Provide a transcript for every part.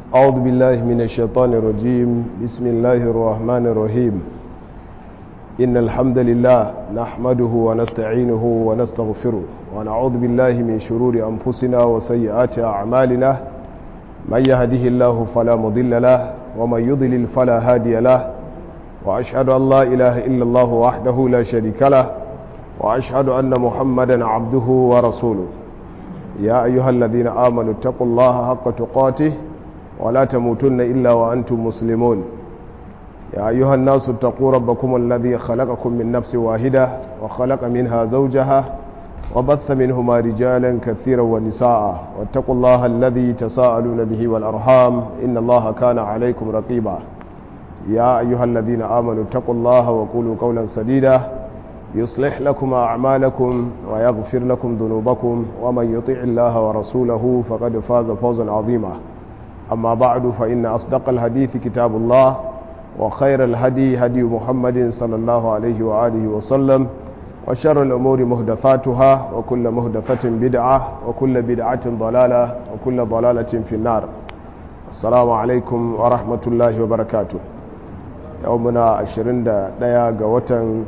أعوذ بالله من الشيطان الرجيم بسم الله الرحمن الرحيم إن الحمد لله نحمده ونستعينه ونستغفره ونعوذ بالله من شرور أنفسنا وسيئات أعمالنا من يهده الله فلا مضل له ومن يضلل فلا هادي له وأشهد أن لا إله إلا الله وحده لا شريك له وأشهد أن محمدا عبده ورسوله يا أيها الذين آمنوا اتقوا الله حق تقاته ولا تموتن إلا وأنتم مسلمون يا أيها الناس اتقوا ربكم الذي خلقكم من نفس واحدة وخلق منها زوجها وبث منهما رجالا كثيرا ونساء واتقوا الله الذي تساءلون به والأرحام إن الله كان عليكم رقيبا يا أيها الذين آمنوا اتقوا الله وقولوا قولا سديدا يصلح لكم أعمالكم ويغفر لكم ذنوبكم ومن يطع الله ورسوله فقد فاز فوزا عظيما أما بعد فإن أصدق الحديث كتاب الله وخير الهدي هدي محمد صلى الله عليه وآله وسلم وشر الأمور مهدثاتها وكل مهدثة بدعة وكل بدعة ضلالة وكل ضلالة في النار السلام عليكم ورحمة الله وبركاته يومنا عشرين دقيقة قوة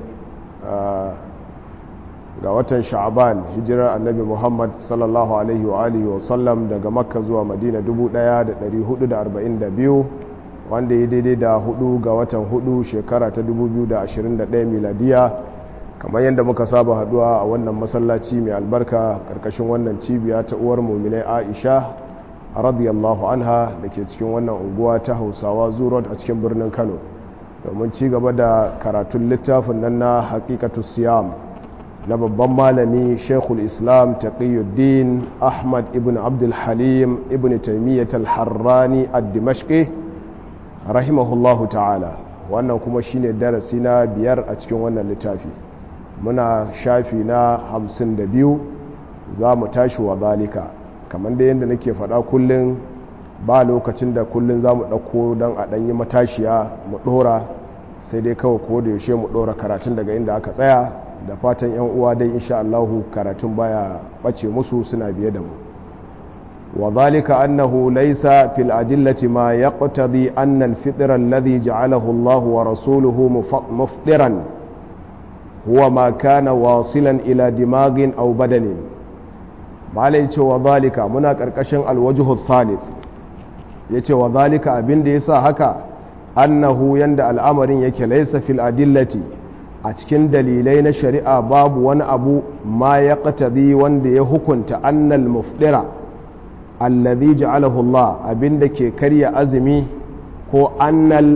ga watan sha'aban hijirar annabi muhammad sallallahu alaihi wa alihi wa sallam daga makka zuwa madina 1442 wanda ya daidai da hudu ga watan hudu shekara ta 2021 miladiya kamar yadda muka saba haduwa a wannan masallaci mai albarka karkashin wannan cibiya ta uwar muminai aisha radiyallahu anha da ke cikin wannan unguwa ta hausawa zurot a cikin birnin kano domin ci gaba da karatun littafin nan na hakikatu siyam na babban malami shekul islam taqiyuddin ahmad ibn abdul halim ibn taimiyyat al-harrani ad-dimashqi rahimahullahu ta'ala wannan kuma shine darasi na biyar a cikin wannan littafi muna shafi na hamsin da biyu za mu tashi wa zalika kamar da yadda nake faɗa kullum ba lokacin da kullum za mu ɗauko don a ɗanyi matashiya mu ɗora sai dai kawai ko da yaushe mu ɗora karatun daga inda aka tsaya da fatan 'yan uwa dai insha Allahu karatun baya ɓace musu suna biye da mu wa zalika annahu laysa fil adillati ma yaqtadi anna al-fitra alladhi ja'alahu Allah wa rasuluhu muftiran huwa ma kana wasilan ila dimagin aw badanin malai ce wa zalika muna karkashin alwajhu thalith yace wa zalika abinda yasa haka annahu yanda al'amarin yake laysa fil adillati a cikin dalilai na shari'a babu wani abu ma ya qatadi wanda ya hukunta annal mufdira alladhi ja'alahu Allah abinda ke karya azumi ko annal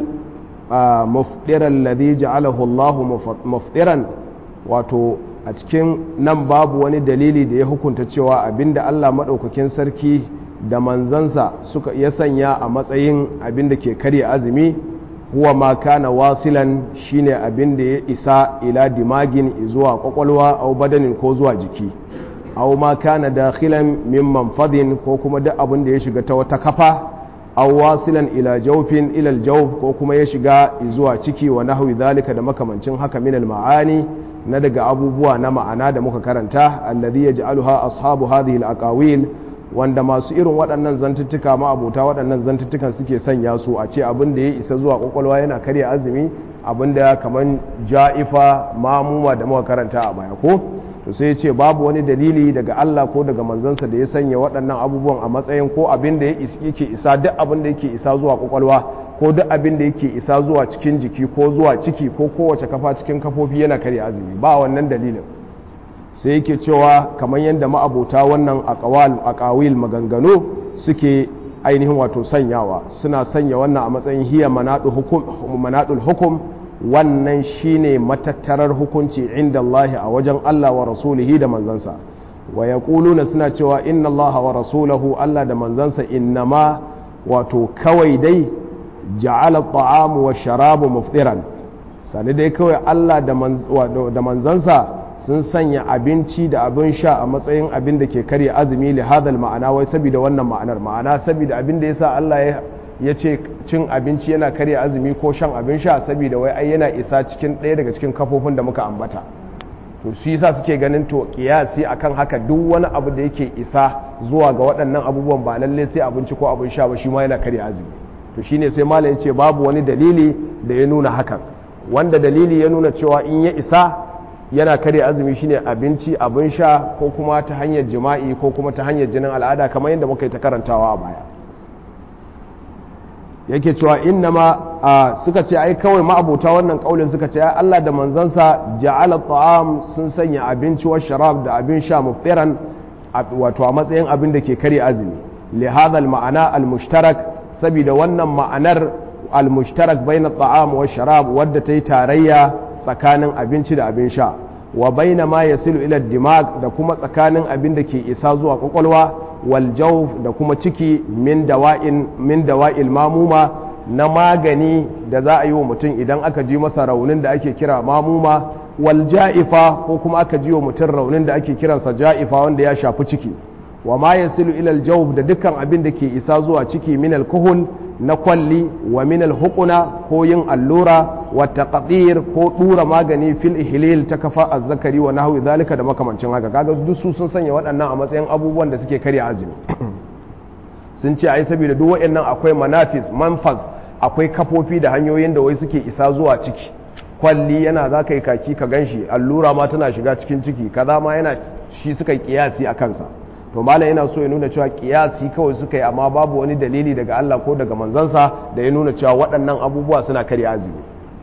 mufdira alladhi ja'alahu Allah mufdiran wato a cikin nan babu wani dalili da ya hukunta cewa abinda Allah madaukakin sarki da manzansa suka ya sanya a matsayin abinda ke karya azumi huwa ma kana wasilan shine abin da ya isa ila dimagin zuwa kwakwalwa au badanin ko zuwa jiki au ma kana dakhilan min manfadin ko kuma duk abin da ya shiga ta wata kafa au wasilan ila jawfin ila aljawf ko kuma ya shiga zuwa ciki wa nahwi zalika da makamancin haka min almaani na daga abubuwa na ma'ana da muka karanta alladhi yaj'aluha ashabu hadhihi alaqawil wanda masu irin waɗannan zantuttuka ma abota waɗannan zantuttukan suke sanya su a ce abin da ya isa zuwa ƙwaƙwalwa yana karya azumi abin da kamar ja'ifa mamuma da muka karanta a baya ko to sai ya ce babu wani dalili daga Allah ko daga manzansa da ya sanya waɗannan abubuwan a matsayin ko abin da yake isa duk abin da yake isa zuwa ƙwaƙwalwa ko duk abin da yake isa zuwa cikin jiki ko zuwa ciki ko kowace kafa cikin kafofi yana karya azumi ba wannan dalilin sai yake cewa kamar yadda ma'abota wannan akawil maganganu suke ainihin wato sanyawa suna sanya wannan a matsayin hiya manaɗul hukum wannan shine matattarar hukunci inda Allah a wajen Allah wa rasulihi da manzansa wa ya suna cewa inna Allah wa rasulahu Allah da manzansa innama wato kawai dai ja'ala ta'amu wa sharabu muftiran sani dai kawai Allah da manzansa sun sanya abinci da abin sha a matsayin abin da ke karya azumi li hadal ma'ana wai saboda wannan ma'anar ma'ana saboda abin da yasa Allah ya ce cin abinci yana karya azumi ko shan abin sha saboda wai ai yana isa cikin ɗaya daga cikin kafofin da muka ambata to shi yasa suke ganin to kiyasi akan haka duk wani abu da yake isa zuwa ga waɗannan abubuwan ba lalle sai abinci ko abin sha ba shi ma yana karya azumi to shine sai malam ya ce babu wani dalili da ya nuna hakan wanda dalili ya nuna cewa in ya isa yana karya azumi shine abinci abin sha ko kuma ta hanyar jima'i ko kuma ta hanyar jinin al'ada kamar yadda muka yi ta karantawa a baya yake cewa innama suka ce ai kawai ma'abota wannan kaulin suka ce Allah da manzansa ja'ala ta'am sun sanya abinci wa sharab da abin sha muftiran wato a matsayin abin da ke karya azumi li hadha al ma'ana al mushtarak saboda wannan ma'anar al mushtarak bayna ta'am wa sharab wadda ta yi tarayya tsakanin abinci da abin sha wa baina ma yasilu ila dimag da kuma tsakanin abin da ke isa zuwa kwakwalwa wal jawf da kuma ciki min dawa'in min dawa'il mamuma na magani da za a yi wa mutum idan aka ji masa raunin da ake kira mamuma wal ja'ifa ko kuma aka ji wa mutum raunin da ake kiransa ja'ifa wanda ya shafi ciki wa ma yasilu ila al jawf da dukkan abin da ke isa zuwa ciki min al kuhul na kwalli wa min alhuquna ko yin allura wa taqdir ko dura magani fil ihlil ta kafa azzakari wa nahwi zalika da makamancin haka kaga duk su sun sanya waɗannan a matsayin abubuwan da suke karya azumi sun ce ai saboda duk waɗannan akwai manafis manfas akwai kafofi da hanyoyin da wai suke isa zuwa ciki kwalli yana za ka yi kaki ka ganshi allura ma tana shiga cikin ciki kaza ma yana shi suka yi kiyasi a kansa to malam yana so ya nuna cewa kiyasi kawai suka yi amma babu wani dalili daga Allah ko daga manzansa da ya nuna cewa waɗannan abubuwa suna karya azumi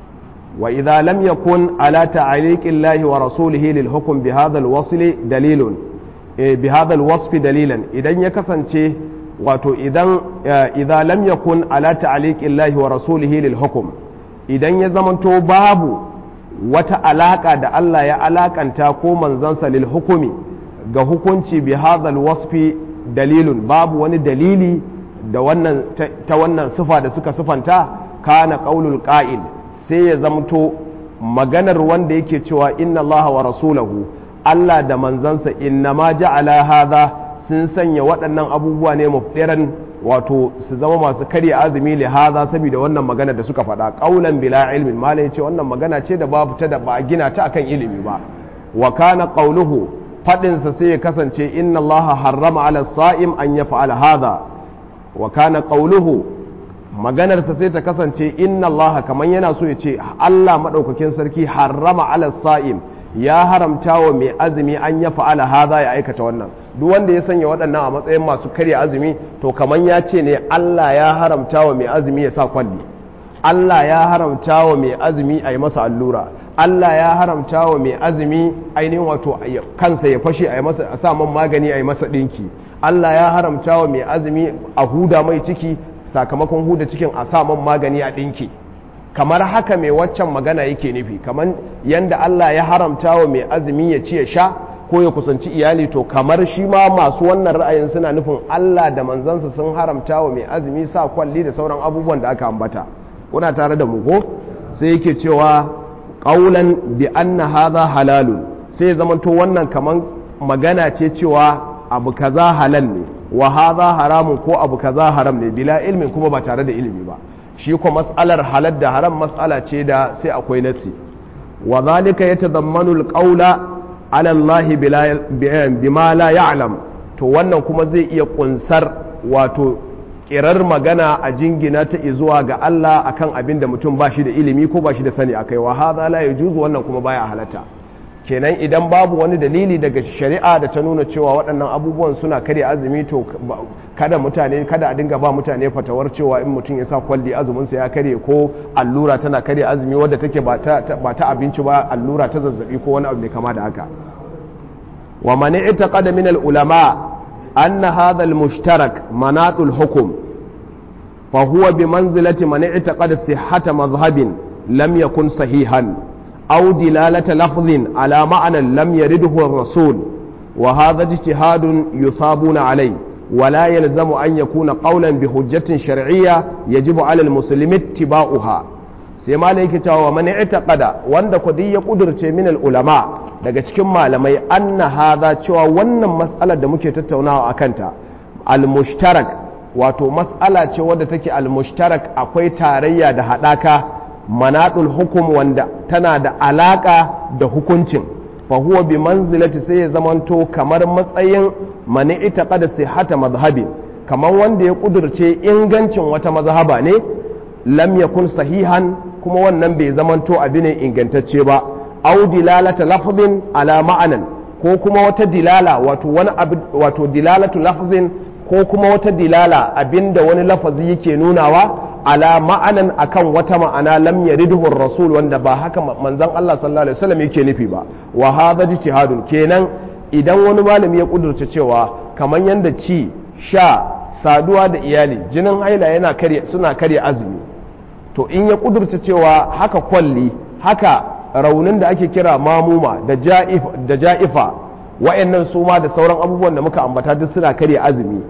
wa idza lam yakun ala ta'liqi llahi wa rasulihi lil hukm bi hadha al wasl dalilun bi hadha al wasf dalilan idan ya kasance wato idan idza lam yakun ala ta'liqi llahi wa rasulihi lil hukm idan ya zamanto babu wata alaka da Allah ya alakanta ko manzansa lil hukumi ga hukunci bi hadhal wasfi dalilun babu wani dalili da wannan ta wannan sifa da suka sifanta kana qaulul qa'il sai ya zamto maganar wanda yake cewa inna Allah wa rasulahu Allah da manzansa inna ma ja'ala hadha sun sanya waɗannan abubuwa ne mufdiran wato su zama masu karya azumi li hadha saboda wannan magana da suka faɗa qaulan bila ilmin malai ce wannan magana ce da babu ta da ba a gina ta akan ilimi ba wa kana qauluhu faɗinsa sai ya kasance inna Allah harrama ala sa'im an ya fa'ala hada wa kana ƙauluhu maganarsa sai ta kasance inna Allah kamar yana so ya ce Allah maɗaukakin sarki harrama ala sa'im ya haramta wa mai azumi an ya fa'ala hada ya aikata wannan duk wanda ya sanya waɗannan a matsayin masu karya azumi to kamar ya ce ne Allah ya haramta wa mai azumi ya sa kwalli Allah ya haramta wa mai azumi a yi masa allura Allah ya haramta wa mai azumi ainihin wato kansa ya fashe a masa a sa man magani a yi masa ɗinki Allah ya haramta wa mai azumi a huda mai ciki sakamakon huda cikin a sa man magani a ɗinki kamar haka mai waccan magana yake nufi kamar yanda Allah ya haramta wa mai azumi ya ci ya sha ko ya kusanci iyali to kamar shi ma masu wannan ra'ayin suna nufin Allah da manzansa sun haramta wa mai azumi sa kwalli da sauran abubuwan da aka ambata kuna tare da mu ko sai yake cewa ƙaunan bi anna hadha halalun sai zamanto wannan kaman magana ce cewa abu kaza halal ne wa hadha haramun ko abu kaza haram ne bila ilmin kuma ba tare da ilimi ba shi ko mas'alar halal da haram mas'ala ce da sai akwai nasi wa zalika yatadammanu alqawla ala Allah bima la ya'lam to wannan kuma zai iya kunsar wato kirar magana a jingina ta zuwa ga Allah akan abin da mutum ba shi da ilimi ko ba shi da sani akai wa hadha la yajuzu wannan kuma baya halatta kenan idan babu wani dalili daga shari'a da ta nuna cewa waɗannan abubuwan suna karya azumi to kada mutane kada a dinga ba mutane fatawar cewa in mutum ya sa kwalli azumin sa ya karye ko allura tana karya azumi wadda take ba ta ba ta abinci ba allura ta zazzabi ko wani abu mai kama da haka wa man i'taqada min al-ulama أن هذا المشترك مناط الحكم فهو بمنزلة من اعتقد صحة مذهب لم يكن صحيحا أو دلالة لفظ على معنى لم يرده الرسول وهذا اجتهاد يثابون عليه ولا يلزم أن يكون قولا بحجة شرعية يجب على المسلم اتباعها sai malai yake cewa man i'taqada wanda kudi ya kudurce min ulama daga cikin malamai anna hadha cewa wannan mas'alar da muke tattaunawa akan ta al-mushtarak wato mas'ala ce wadda take al-mushtarak akwai tarayya da hadaka manadul hukum wanda tana da alaka da hukuncin fa huwa bi manzilati sai ya zamanto kamar matsayin mani ita qada sihhata mazhabi kamar wanda ya kudurce ingancin wata mazhaba ne lam yakun sahihan kuma wannan bai zamanto abu ne ingantacce ba au dilalata lafzin ala ma'anan ko kuma wata dilala wato wani wato dilalatu lafzin ko kuma wata dilala abinda wani lafazi yake nunawa ala ma'anan akan wata ma'ana lam yaridhu rasul wanda ba haka manzon Allah sallallahu alaihi wasallam yake nufi ba wa hadha ijtihadun kenan idan wani malami ya kudurta cewa kaman yanda ci sha saduwa da iyali jinin haila yana karya suna karya azumi to in ya kudurta cewa haka kwalli haka raunin da ake kira mamuma da ja'if da ja'ifa wa'annan su ma da sauran abubuwan da muka ambata duk suna karya azumi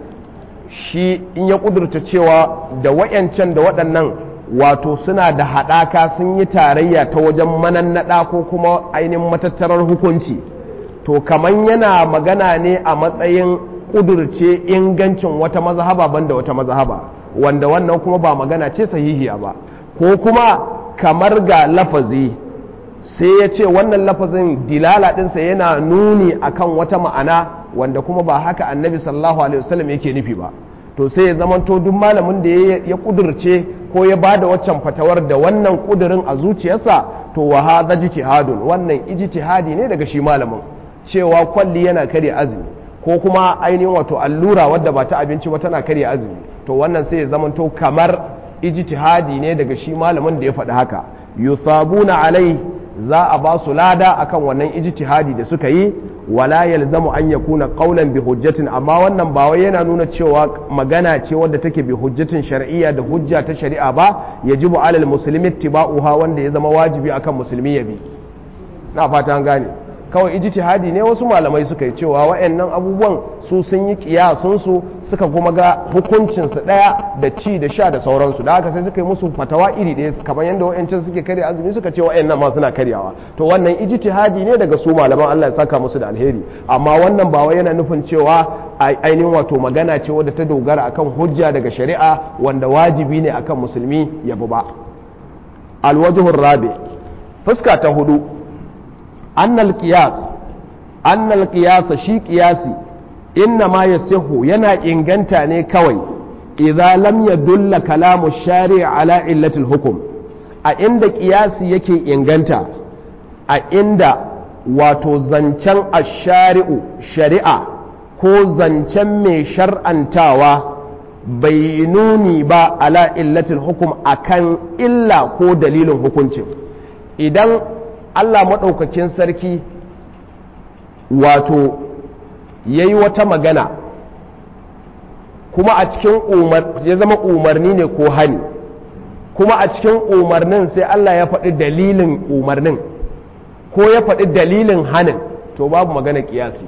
shi in ya kudurta cewa da wayancan da waɗannan wato suna da haɗaka sun yi tarayya ta wajen manannaɗa ko kuma ainihin matattarar hukunci to kaman yana magana ne a matsayin kudurce ingancin wata mazhaba banda wata mazhaba wanda wannan kuma ba magana ce sahihiya ba ko kuma kamar ga lafazi sai ya ce wannan lafazin dilala ɗinsa yana nuni akan wata ma'ana wanda kuma ba haka annabi sallallahu alaihi wasallam yake nufi ba to sai ya zamanto duk malamin da ya kudurce ko ya bada waccan fatawar da wannan kudurin a zuciyarsa to wa hadha ijtihadun wannan ijtihadi ne daga shi malamin cewa kwalli yana karya azumi ko kuma ainihin wato allura wadda ba ta abinci ba tana karya azumi to wannan sai ya zamanto kamar ijtihadi ne daga shi malamin da ya faɗi haka yusabuna alai za a ba su lada akan wannan ijtihadi da suka yi wala yalzamu an yakuna qawlan bi hujjatin amma wannan ba wai yana nuna cewa magana ce wadda take bi hujjatin shar'iyya da hujja ta shari'a ba yajibu alal muslimi ittiba'uha wanda ya zama wajibi akan musulmi ya bi na fata an gane kawai ijtihadi ne wasu malamai suka yi cewa wayannan abubuwan su sun yi kiyasun su suka kuma ga hukuncin su daya da ci da sha da sauransu da haka sai suka yi musu fatawa iri ɗaya kamar yadda wayancan suke karya azumi suka ce wayannan ma suna karyawa to wannan ijtihadi ne daga su malaman Allah ya saka musu da alheri amma wannan ba wai yana nufin cewa ainihin wato magana ce wadda ta dogara akan hujja daga shari'a wanda wajibi ne akan musulmi ya bi ba alwajhur rabi fuska ta hudu annal qiyas annal qiyas shi qiyasi inna ma yasihu yana inganta ne kawai idza lam yadulla kalamu shari' ala illatil hukum a inda qiyasi yake inganta a inda wato zancen ashari'u shari'a ko zancen mai shar'antawa bai nuni ba ala illatil hukum akan illa ko dalilin hukuncin idan Allah maɗaukakin sarki wato ya yi wata magana kuma a cikin ya zama umarni ne ko hani kuma a cikin umarnin sai Allah ya faɗi dalilin umarnin ko ya faɗi dalilin hanin to babu magana ƙiyasi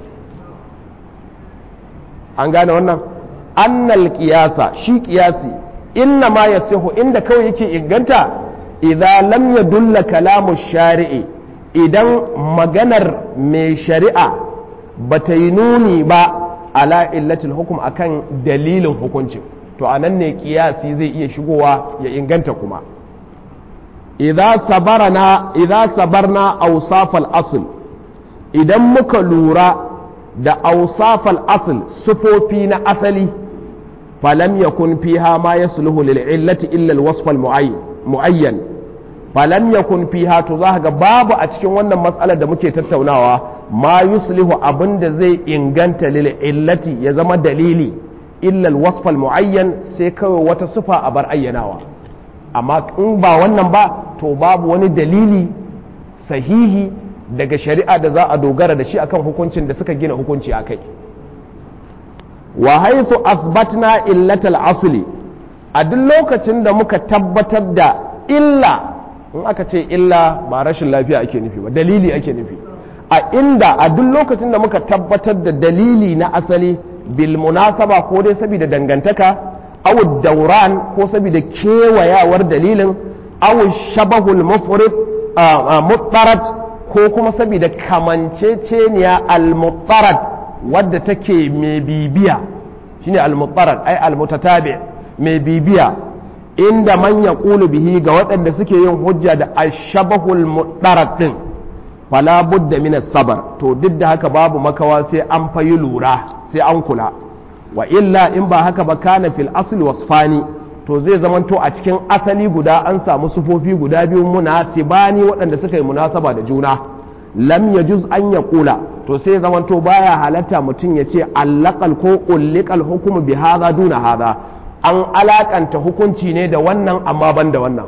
an gane wannan annal ƙiyasa shi ƙiyasi inna ma ya inda kawai yake inganta idza lam yadulla kalamu shari'i idan maganar mai shari'a bata yi nuni ba ala illatil hukum akan dalilin hukuncin to anan ne kiyasi zai iya shigowa ya inganta kuma idza sabarna idza sabarna awsafal asl idan muka lura da awsafal asl sufofi na asali falam yakun fiha ma yasluhu lil illati illa al wasf al muayyan falam yakun fiha to za ga babu a cikin wannan matsalar da muke tattaunawa ma yuslihu abinda zai inganta lil illati ya zama dalili illa al wasf al muayyan sai kawai wata sufa a bar ayyanawa amma in ba wannan ba to babu wani dalili sahihi daga shari'a da za a dogara da shi akan hukuncin da suka gina hukunci akai wa haythu asbatna illatal asli a duk lokacin da muka tabbatar da illa in aka ce illa ba rashin lafiya ake nufi ba dalili ake nufi a inda a duk lokacin da muka tabbatar da dalili na asali bil munasaba ko dai saboda dangantaka aw dauran ko saboda kewayawar dalilin aw shabahul mufrid muttarat ko kuma saboda kamanceceniya al muttarat wadda take mai bibiya shine al muttarat ai al mutatabi mai bibiya inda man ya bihi ga waɗanda suke yin hujja da ashabahul mudarat din fala budda min sabar to duk da haka babu makawa sai an fayi lura sai an kula wa illa in ba haka ba kana fil asli wasfani to zai zamanto a cikin asali guda an samu sufofi guda biyu munasibani waɗanda suka yi munasaba da juna lam yajuz an ya kula to sai zamanto baya halatta mutum ya ce allakal ko ullikal hukumu bi hadha duna hadha an alakanta hukunci ne da wannan amma ban da wannan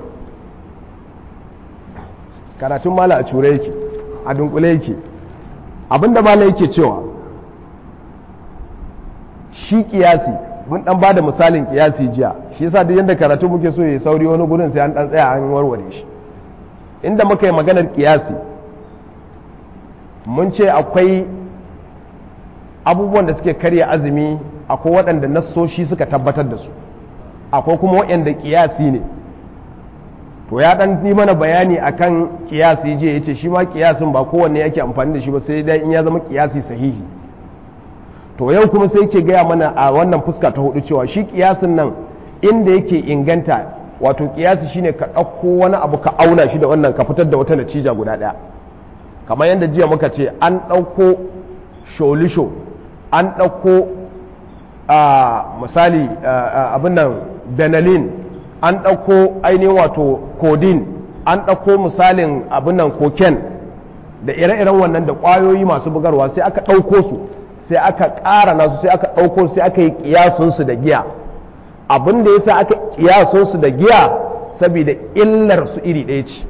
karatun mala a cure yake a dunkule yake abinda mala yake cewa shi kiyasi mun dan bada misalin kiyasi jiya shi yasa duk yanda karatu muke so ya sauri wani gurin sai an dan tsaya an warware shi inda muka yi maganar kiyasi mun ce akwai abubuwan da suke karya azumi akwai waɗanda nassoshi suka tabbatar da su akwai kuma waɗanda kiyasi ne to ya dan yi mana bayani akan kiyasi je yace shi ma kiyasin ba kowanne yake amfani da shi ba sai dai in ya zama kiyasi sahihi to yau kuma sai yake gaya mana a wannan fuska ta hudu cewa shi kiyasin nan inda yake inganta wato kiyasi shine ka ɗauko wani abu ka auna shi da wannan ka fitar da wata natija guda ɗaya kamar yadda jiya muka ce an ɗauko sholisho an ɗauko misali abin nan benelin an ɗauko ainihin wato codeine an ɗauko misalin abin nan cocaine da ire-iren wannan da ƙwayoyi masu bugarwa sai aka ɗauko su sai aka ƙara nasu sai aka ɗauko sai aka yi ƙiyasunsu da giya abin da ya sa aka ƙiyasunsu da giya saboda illar su iri ɗaya ce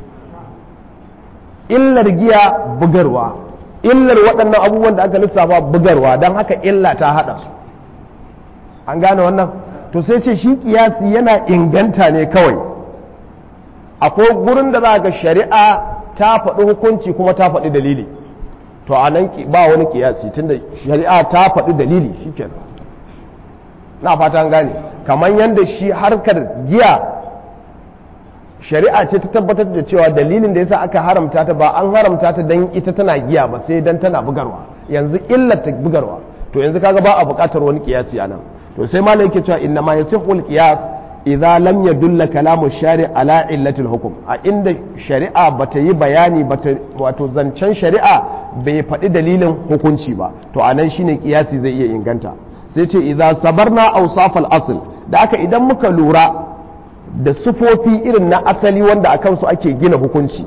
illar giya bugarwa illar waɗannan abubuwan da aka lissafa bugarwa don haka illa ta haɗa su an gane wannan to sai ce shi kiyasi yana inganta ne kawai akwai gurin da za ga shari'a ta faɗi hukunci kuma ta faɗi dalili to a nan ba wani kiyasi tunda shari'a ta faɗi dalili shi na fata an gane kamar yadda shi harkar giya shari'a ce ta tabbatar da cewa dalilin da yasa aka haramta ta ba an haramta ta don ita tana giya ba sai don tana bugarwa yanzu illar ta bugarwa to yanzu kaga ba a buƙatar wani kiyasi a nan to sai malai yake cewa inna ma yasihu al-qiyas idza lam yadulla kalamu shari ala illati al-hukm a inda shari'a bata yi bayani bata wato zancen shari'a bai faɗi dalilin hukunci ba to anan shine kiyasi zai iya inganta sai ce idza sabarna awsaf al-asl da aka idan muka lura da sufofi irin na asali wanda akan su ake gina hukunci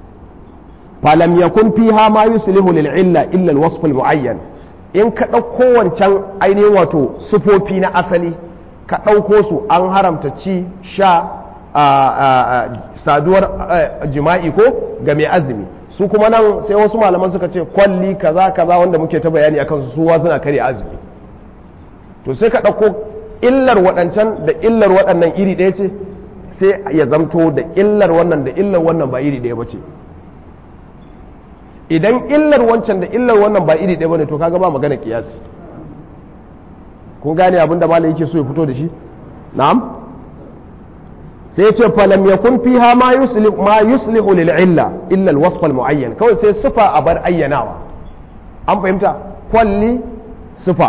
falam yakun fiha ma yuslihu lil illa illa al-wasf al-muayyan in ka ɗauko wancan ainihin wato sufofi na asali ka ɗauko su an haramta ci sha saduwar jima'i ko ga mai azumi su kuma nan sai wasu malaman suka ce kwalli kaza kaza wanda muke ta bayani akan su suwa suna karya azumi to sai ka ɗauko illar waɗancan da illar waɗannan iri ɗaya ce sai ya zamto da illar wannan da illar wannan ba iri ɗaya ba ce idan illar wancan da illar wannan ba iri ɗaya bane to kaga ba magana kiyasi kun gane abin da malai yake so ya fito da shi na'am sai ce falam yakun fiha ma yuslihu ma yuslihu lil illa illa al wasf al muayyan kawai sai sifa a bar ayyanawa an fahimta kwalli sifa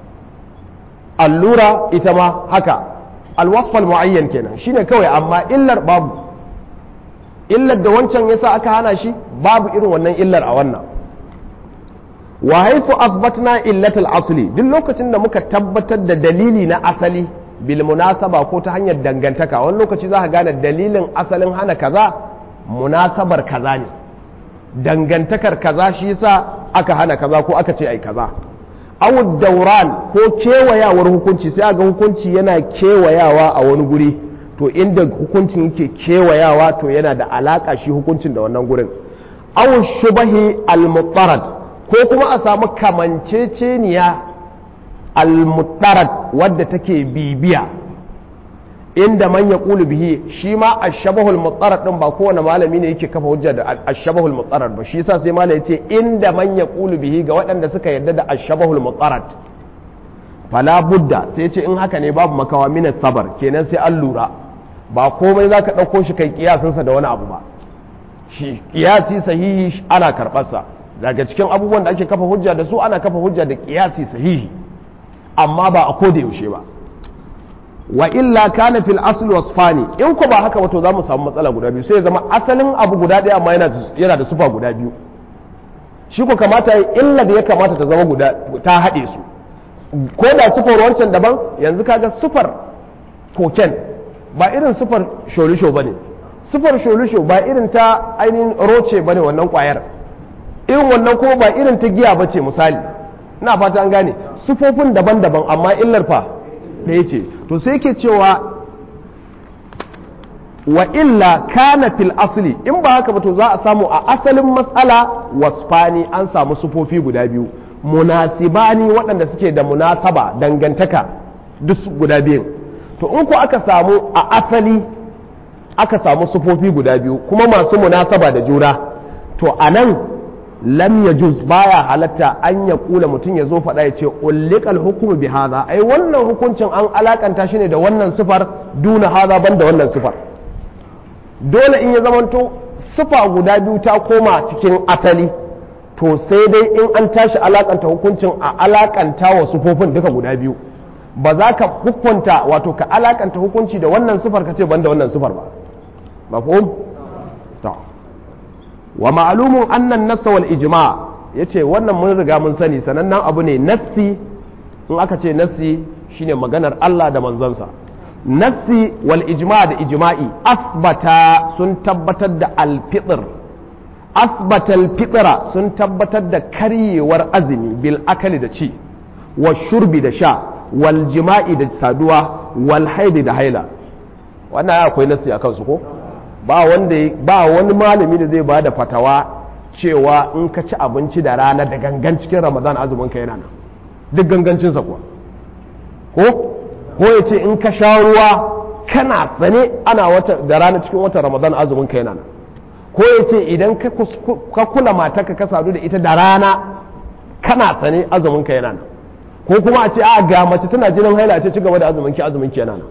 allura ita ma haka al wasf al muayyan kenan shine kawai amma illar babu illar da wancan yasa aka hana shi babu irin wannan illar a wannan wa haifu asbatna illatul asli duk lokacin da muka tabbatar da dalili na asali bil munasaba ko ta hanyar dangantaka wani lokaci za ka gane dalilin asalin hana kaza munasabar kaza ne dangantakar kaza shi yasa aka hana kaza ko aka ce ai kaza aw dauran ko kewayawar hukunci sai ga hukunci yana kewayawa a wani guri to inda hukuncin yake kewayawa to yana da alaka shi hukuncin da wannan gurin aw shubahi al-mutarad ko kuma a samu kamanceceniya al-mutarad wadda take bibiya inda man ya bihi shi ma ashabahul mutarad din ba kowane malami ne yake kafa hujja da ashabahul mutarad ba shi yasa sai malami yace inda man ya bihi ga waɗanda suka yarda da ashabahul mutarad fala budda sai ce in haka ne babu makawa mina sabar kenan sai an lura ba komai zaka ɗauko shi kai kiyasinsa da wani abu ba shi kiyasi sahihi ana karɓarsa daga cikin abubuwan da ake kafa hujja da su ana kafa hujja da kiyasi sahihi amma ba a koda yaushe ba wa illa kana fil asl wasfani in ko ba haka wato zamu samu matsala guda biyu sai ya zama asalin abu guda ɗaya amma yana yana da sufa guda biyu shi ko kamata illa da ya kamata ta zama guda ta haɗe su ko da sufar wancan daban yanzu kaga sufar koken ba irin sufar sholisho ba ne sufar sholisho ba irin ta ainihin roce ba ne wannan kwayar irin wannan kuma ba irin ta giya ba ce misali ina fata an gane sufofin daban-daban amma illar fa ɗaya ce to sai ke cewa wa illa kana fil asli in ba haka ba to za a samu a asalin matsala wasfani an samu sufofi guda biyu munasibani waɗanda suke da munasaba dangantaka duk guda biyun to in ku aka samu a asali aka samu sufofi guda biyu kuma masu munasaba da juna to a nan lam ya juz baya halatta an ya kula mutum ya zo faɗa ya ce ullikal hukumu bi haza ai wannan hukuncin an alakanta shi ne da wannan sufar duna haza ban da wannan sufar dole in ya zamanto sufa guda biyu ta koma cikin asali to sai dai in an tashi alakanta hukuncin a alakanta wa sufofin duka guda biyu ba za ka hukunta wato ka alakanta hukunci da wannan sufar ka ce ban da wannan sufar ba mafhum to wa ma'lumun annan nassa wal ijma yace wannan mun riga mun sani sanannen abu ne nassi in aka ce nassi shine maganar Allah da manzansa nassi wal ijma da ijma'i asbata sun tabbatar da alfitr asbata alfitra sun tabbatar da karyewar azumi bil akali da ci wa shurbi da sha wal jima'i da saduwa wal haidi da haila wannan akwai nassi a kansu ko ba wanda ba wani malami da zai ba da fatawa cewa in ka ci abinci da rana da gangan cikin ramadan azumin ka yana nan duk gangancinsa kuwa ko ko ya ce in ka sha ruwa kana sane ana wata da rana cikin watan ramadan azumin ka yana nan ko ya ce idan ka kula matarka ka sadu da ita da rana kana sane azumin ka yana nan ko kuma a ce a ga mace tana jinin haila ce ci gaba da azumin ki azumin ki yana nan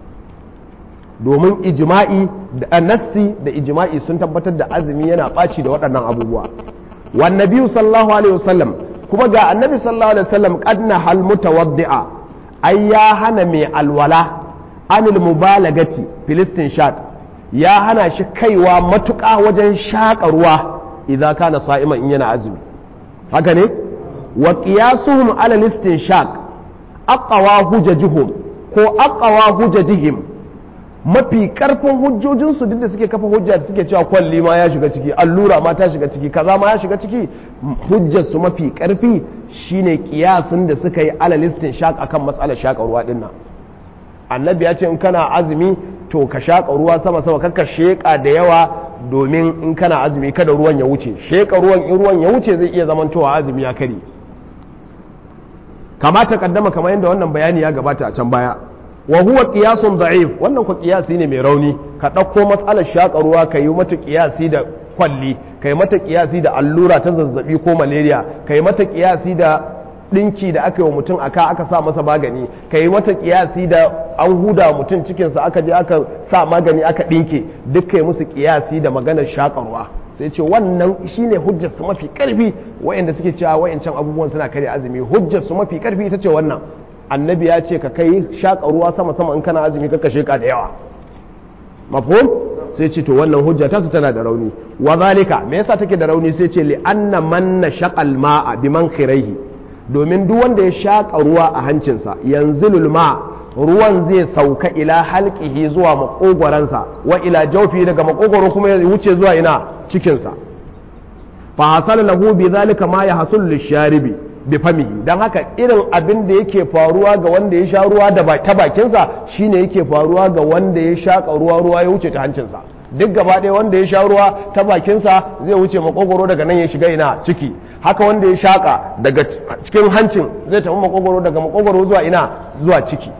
domin ijma'i da nassi da ijma'i sun tabbatar da azumi yana ɓaci da waɗannan abubuwa wan nabiyyu sallallahu alaihi wasallam kuma ga annabi sallallahu alaihi wasallam qadna hal mutawaddi'a ai ya hana mai alwala anil mubalagati filistin shad ya hana shi kaiwa matuƙa wajen shaƙa ruwa idza kana sa'iman in yana azumi haka ne wa qiyasuhum ala listin shaq aqwa hujajuhum ko aqwa hujajihim mafi karfin hujjojinsu duk da suke kafa hujja suke cewa kwalli ma ya shiga ciki allura ma ta shiga ciki kaza ma ya shiga ciki hujjarsu mafi karfi shine kiyasin da suka yi alalistin shaq akan matsalar shaƙa ruwa din nan annabi ya ce in kana azumi to ka shaƙa ruwa sama sama kakka sheƙa da yawa domin in kana azumi kada ruwan ya wuce sheƙa ruwan in ruwan ya wuce zai iya zamantowa azumi ya kare kamata kaddama kamar yadda wannan bayani ya gabata a can baya wa huwa qiyasun da'if wannan ku qiyasi ne mai rauni ka ɗauko matsalar shaƙa ruwa ka yi mata qiyasi da kwalli ka yi mata qiyasi da allura ta zazzabi ko malaria ka yi mata qiyasi da ɗinki da aka yi wa mutum aka aka sa masa magani ka yi mata qiyasi da an huda mutum cikinsa aka je aka sa magani aka ɗinke duk ka yi musu qiyasi da maganar shaƙa ruwa sai ce wannan shine hujjar su mafi karfi wayanda suke cewa wayancan abubuwan suna kare azumi hujjar su mafi karfi ita ce wannan annabi ya ce ka kai shaƙa ruwa sama sama in kana azumi ka sheƙa da yawa mafhum sai ce to wannan hujja ta su tana da rauni wa zalika me yasa take da rauni sai ce li anna man nashaqal ma'a biman khiraihi domin duk wanda ya shaƙa ruwa a hancinsa yanzilul ma ruwan zai sauka ila halqihi zuwa makogwaransa wa ila jawfi daga makogwaro kuma ya wuce zuwa ina cikinsa fa hasala lahu bi zalika ma yahsul lisharibi bi famihi dan haka irin abin da yake faruwa ga wanda ya sha ruwa da ta bakinsa shine yake faruwa ga wanda ya shaka ruwa ruwa ya wuce ta hancinsa duk gaba ɗaya wanda ya sha ruwa ta bakinsa zai wuce makogoro daga nan ya shiga ina ciki haka wanda ya shaka daga cikin hancin zai tafi makogoro daga makogoro zuwa ina zuwa ciki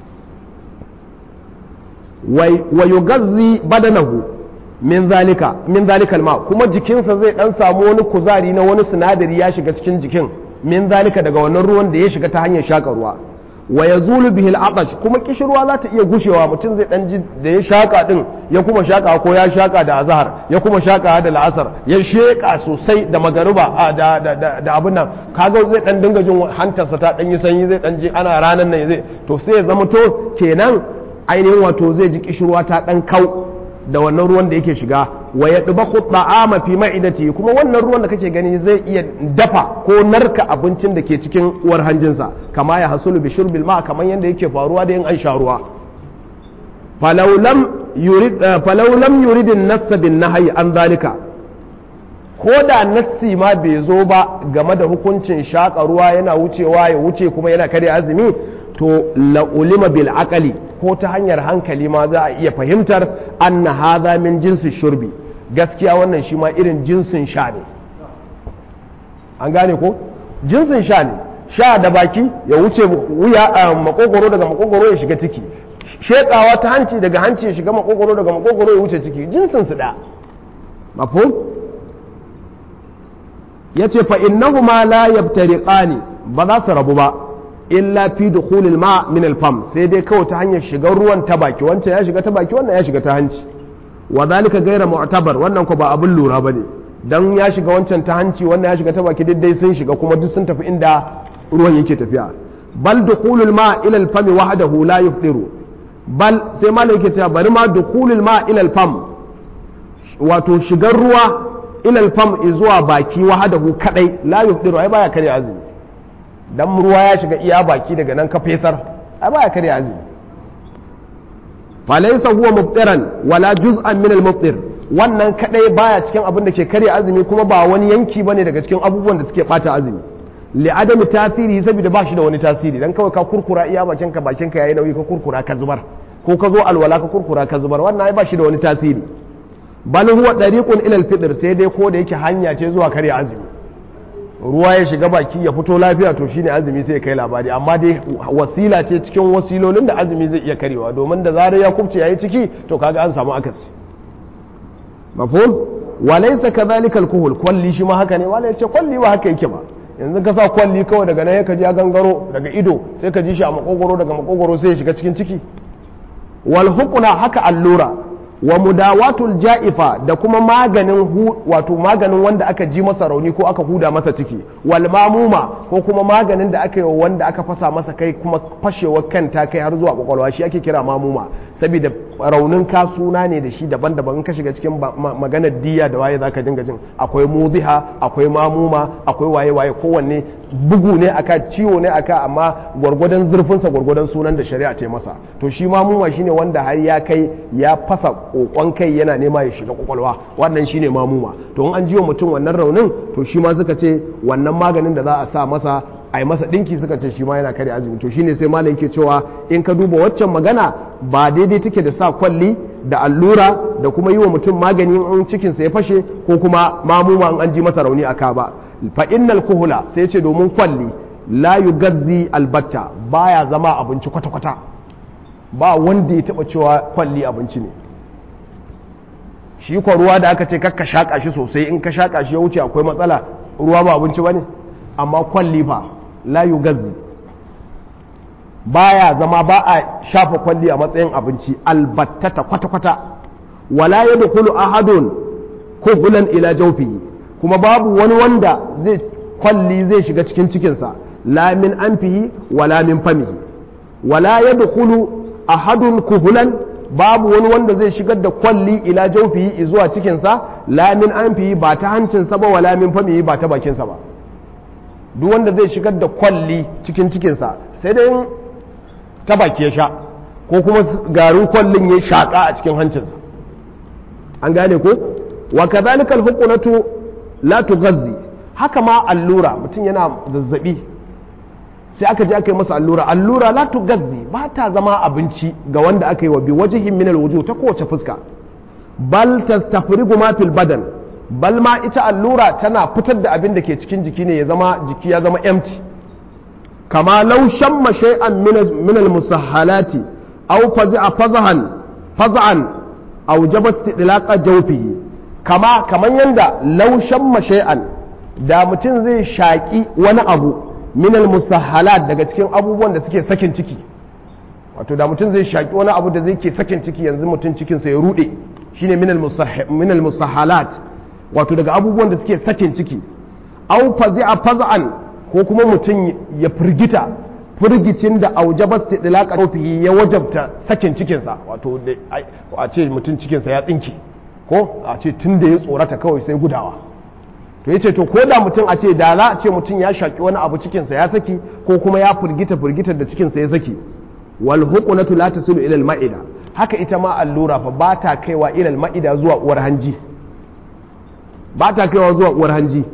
wa yugazzi badanahu min zalika min zalikal ma kuma jikinsa zai dan samu wani kuzari na wani sinadari ya shiga cikin jikin min zalika daga wannan ruwan da ya shiga ta hanyar shaka ruwa wa yazulu bihi al-atash kuma kishirwa za ta iya gushewa mutum zai dan ji da ya shaka din ya kuma shaka ko ya shaka da azhar ya kuma shaka da la'asar ya sheka sosai da magariba da da da abin nan kaga zai dan dinga jin hantarsa ta dan yi sanyi zai dan ji ana ranan nan zai to sai ya zama to kenan ainihin wato zai ji kishirwa ta dan kau da wannan ruwan da yake shiga wa yadbaku ta'ama fi ma'idati kuma wannan ruwan da kake gani zai iya dafa ko narka abincin da ke cikin uwar hanjinsa kama ya hasulu bi shurbil ma kamar yadda yake faruwa da yin an sha ruwa falau lam yurid falau lam yurid an-nass bin nahyi an zalika ko da nassi ma bai zo ba game da hukuncin shaƙa ruwa yana wucewa ya wuce kuma yana kare azumi to la'ulima bil aqali ko ta hanyar hankali ma za a iya fahimtar anna hadha min jinsi shurbi gaskiya wannan shi ma irin jinsin sha ne an gane ko jinsin sha ne sha da baki ya wuce wuya a makogoro daga makogoro ya shiga ciki shekawa ta hanci daga hanci ya shiga makogoro daga makogoro ya wuce ciki jinsin su da mafhum yace fa innahuma la yabtariqani ba za su rabu ba illa fi dukhulil ma min al-fam sai dai kawai ta hanyar shigar ruwan ta baki wancan ya shiga ta baki wannan ya shiga ta hanci wa zalika ghayra mu'tabar wannan ko ba abin lura bane dan ya shiga wancan ta hanci wannan ya shiga ta baki duk dai sun shiga kuma duk sun tafi inda ruwan yake tafiya bal dukhulul ma ila al-fam wahdahu la yufdiru bal sai malai yake cewa bari ma dukhulul ma ila al-fam wato shigar ruwa ila al-fam zuwa baki wahdahu kadai la yufdiru ai baya kare azumi dan ruwa ya shiga iya baki daga nan ka fesar ai baya kare azumi falaysa huwa mubtiran wala juz'an min al-mubtir wannan kadai baya cikin abin da ke kare azumi kuma ba wani yanki bane daga cikin abubuwan da suke bata azumi li adami tasiri saboda ba shi da wani tasiri dan kawai ka kurkura iya bakin ka bakin ka yayi nauyi ka kurkura ka zubar ko ka zo alwala ka kurkura ka zubar wannan ai ba shi da wani tasiri bal huwa dariqun ila al-fitr sai dai ko da yake hanya ce zuwa kare azumi ruwa ya shiga baki ya fito lafiya to shine azumi sai ya kai labari amma dai wasila ce cikin wasilolin da azumi zai iya karewa domin da zarar ya kubce yayi ciki to kaga an samu akasi mafhum walaysa kadhalika alkohol kwalli shi ma haka ne wala yace kwalli ba haka yake ba yanzu ka sa kwalli kawai daga nan ka ji ya gangaro daga ido sai ka ji shi a makogoro daga makogoro sai ya shiga cikin ciki wal hukuna haka allura wa mudawatul ja'ifa da kuma maganin wato maganin wanda aka ji masa rauni ko aka huda masa ciki wal mamuma ko kuma maganin da aka yi wanda aka fasa masa kai kuma fashewar kan ta kai har zuwa kwakwalwa shi ake kira mamuma saboda raunin ka suna ne da shi daban-daban ka shiga cikin maganar diya da waye zaka dinga jin akwai mudiha akwai mamuma akwai waye-waye kowanne bugu ne aka ciwo ne aka amma gwargwadon zurfinsa gwargwadon sunan da shari'a ce masa to shi mamuma shine wanda har ya kai ya fasa kokon kai yana nema ya shiga kwakwalwa wannan shine mamuma to in an jiwa mutum wannan raunin to shi ma suka ce wannan maganin da za a sa masa a yi masa ɗinki suka ce shi ma yana kare azumi to shine sai malam yake cewa in ka duba waccan magana ba daidai take da sa kwalli da allura da kuma yi wa mutum magani in cikinsa ya fashe ko kuma mamuma in an ji masa rauni aka ba fa innal kuhula sai ce domin kwalli la yugazzi albatta baya zama abinci kwata-kwata ba wanda ya taba cewa kwalli abinci ne shi kwa ruwa da aka ce kakka shaƙa shi sosai in ka shaƙa shi ya wuce akwai matsala ruwa ba abinci ba ne amma kwalli fa la yugazzi baya zama ba a shafa kwalli a matsayin abinci albattata kwata-kwata wala yadkhulu ahadun kuhulan ila jawfihi kuma babu wani wanda zai kwalli zai shiga cikin cikinsa la min anfihi wala min famihi wala yadkhulu ahadun kuhulan babu wani wanda zai shigar da kwalli ila jawfihi zuwa cikinsa la min anfihi ba ta hancinsa ba wala min famihi ba ta bakinsa ba duk wanda zai shigar da kwalli cikin cikinsa sai dai ta baki ya sha ko kuma garin kwallin ya shaƙa a cikin hancinsa an gane ko wa kadhalika al-huqnatu la tughazzi haka ma allura mutum yana zazzabi sai aka je aka yi masa allura allura la tughazzi ba ta zama abinci ga wanda aka yi wa bi wajhin min al ta kowace fuska bal tastafrigu ma fil badan bal ma ita allura tana fitar da abin da ke cikin jiki ne ya zama jiki ya zama empty kama law shamma shay'an min al musahhalati aw fazi'a fazahan faz'an aw jaba istidlaqa jawfihi kama kaman yanda laushan mashai'an da mutum zai shaƙi wani abu minal musahhalat daga cikin abubuwan da suke sakin ciki wato da mutum zai shaƙi wani abu da zai ke sakin ciki yanzu mutum cikinsa ya rude shine minal musahhalat wato daga abubuwan da suke sakin ciki au fazi'a faz'an ko kuma mutum ya firgita firgicin da aujaba istidlaqa ya wajabta sakin cikinsa wato a ce mutum cikinsa ya tsinke ko a ce tun da ya tsorata kawai sai gudawa to yace to ko da mutum a ce da za a ce mutum ya shaki wani abu cikinsa ya saki ko kuma ya firgita firgitar da cikinsa ya saki wal huqnatu la tasilu ila al ma'ida haka ita ma allura fa ba ta kaiwa ila al ma'ida zuwa uwar hanji ba ta kaiwa zuwa uwar hanji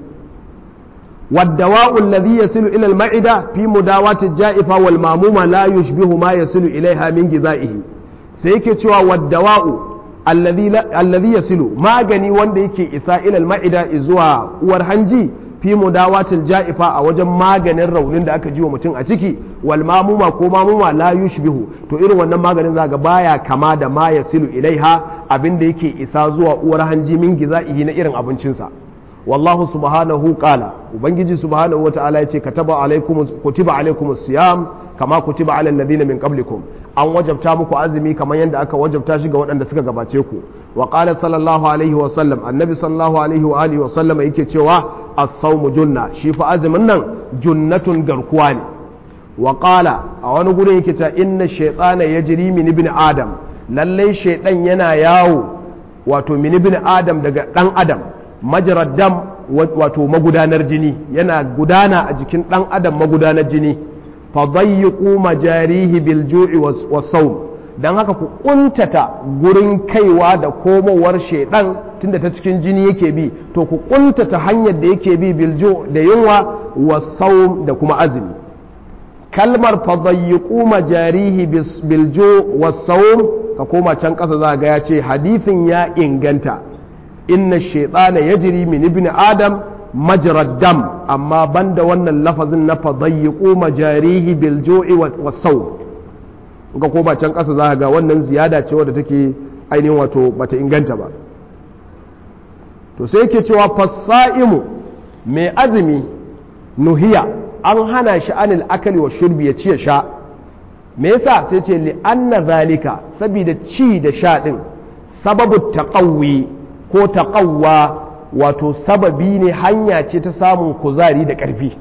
والدواء الذي يصل إلى المعدة في مداواة الجائفة والمامومة لا يشبه ما يصل إليها من غذائه سيكي تشوى والدواء الذي لا الذي يصل ما غني وند يكي إساء إلى المعدة إزوا ورهنجي fi mudawatil ja'ifa a wajen maganin raunin da aka ji wa mutum a ciki wal mamuma ko mamuma la yushbihu to irin wannan maganin zaga baya kama da ma yasilu ilaiha abinda yake isa zuwa uwar hanji min giza'ihi na irin abincinsa wallahu subhanahu qala ubangiji subhanahu wata'ala yace kataba alaikum kutiba alaikum siyam kama kutiba alal ladina min qablikum an wajabta muku azumi kamar yadda aka wajabta shi ga waɗanda suka gabace ku wa qala sallallahu alaihi wa sallam annabi sallallahu alaihi wa alihi wa sallam yake cewa as-sawmu junna shi fa azumin nan junnatun garkuwa ne wa qala a wani gurin yake cewa inna shaytana yajri min ibn adam lalle shaydan yana yawo wato min ibn adam daga dan adam majrad dam wato magudanar jini yana gudana a jikin dan adam magudanar jini fadayyiqu majarihi bil ju'i was sawm dan haka ku kuntata gurin kaiwa da komowar shedan tunda ta cikin jini yake bi to ku kuntata hanyar da yake bi bil ju' da yunwa was sawm da kuma azumi kalmar fadayyiqu majarihi bil ju' was sawm ka koma can kasa za ga ya ce hadithin ya inganta inna shaytana yajri min ibn adam majrad dam amma banda wannan lafazin na fadayyiqu majarihi bil ju'i was sawm ga ko ba can kasa za ga wannan ziyada ce wadda take ainihin wato bata inganta ba to sai yake cewa fasaimu mai azumi nuhiya an hana shi anil akali wa shurbi ya ci ya sha me yasa sai ce li anna zalika saboda ci da sha din sababu taqawwi ko taqawwa wato sababi ne hanya ce ta samun kuzari da ƙarfi